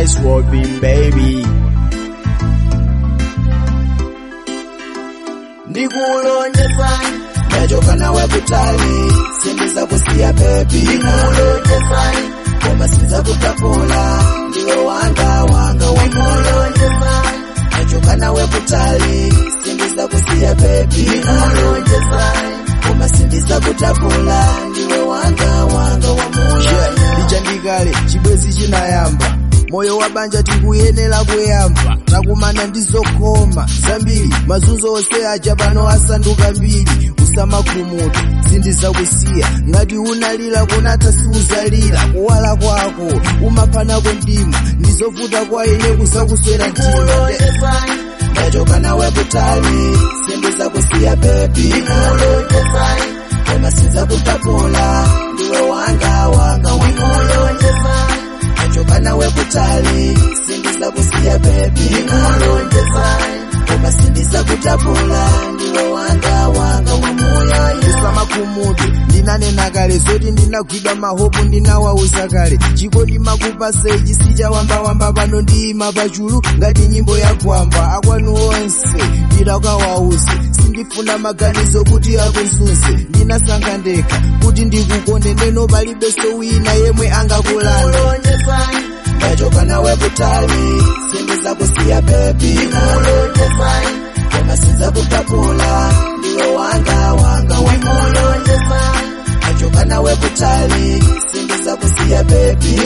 eyes Robin baby ndikulonjeza ndachoka nawe kutali sindiza kusiya bebi ndikulonjeza koma sinza kutapula ndiwe wanga wanga wakulonjeza ndachoka nawe kutali sindiza kusiya bebi ndikulonjeza koma sindiza kutapula ndiwe wanga wanga wamoyo yeah, lichandikale chibwezi chinayamba moyo wa banja tikuyenera kuyamba takumana ndizokoma zambiri mazunzo onse aja pano asanduka mbiri usamakhumuta sindizakusiya ngati unalira kunata siuzalira kuwala kwako umaphanako mdima ndizovuta kwa ine kuzakuswera mtima ndachoka nawe kutali sindiza kusiya bebi koma sinza kutapula ndiwe wanga wanga wakulonjeza ndachoka nawe kutali sindiza kusiya bebi koma sindiza kutapula ndiwe wanga wanga wamoyo usamakhumutu ndinanena kale zoti ndinagwidwa mahopu ndinawauza kale chikodi makupase chisichawambawamba pano ndiyima pachulu ngati nyimbo yakwamba akwanu onse ndidakawauze sindifuna maganizo kuti akuzunze ndinasankha ndekha kuti ndikukonde ndeno palibenso wina yemwe angakulanda ndachoka nawe kutali sindiza kusiya bebi koma sinza kutapula ndiwe wanga wanga wakulonjeza ndachoka nawe kutali sindiza kusiya bebi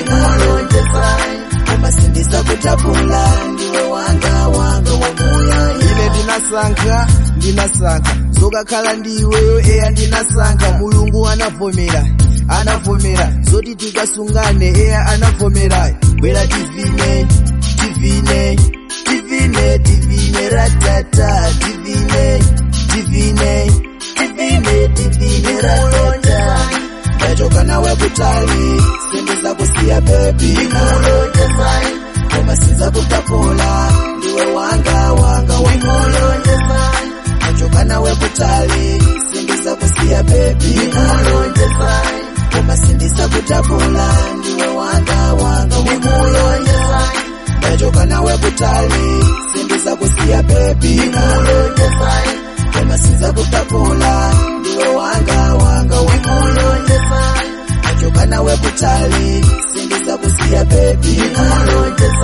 koma sindiza kutapula ndiwe wanga wanga wamoyo ine ndinasankha ndinasankha zokakhala ndi iweyo eya ndinasankha mulungu anavomera anavomera zoti tikasungane eya anavomera bwera tivine tivine tivine tivine ratata tivine tivine tivine tivine ratata ndachoka nawe kutali sindiza kusiya bebi koma sinza kutapula ndiwe wanga wanga wakulonjeza ndachoka nawe kutali sindiza kusiya bebi koma sindiza kutapula ndiwe wanga wanga wakulonjeza ndachoka nawe kutali sindiza kusiya bebi koma sinza kutapula ndiwe wanga wanga wakulonjeza ndachoka nawe kutali sindiza kusiya bebi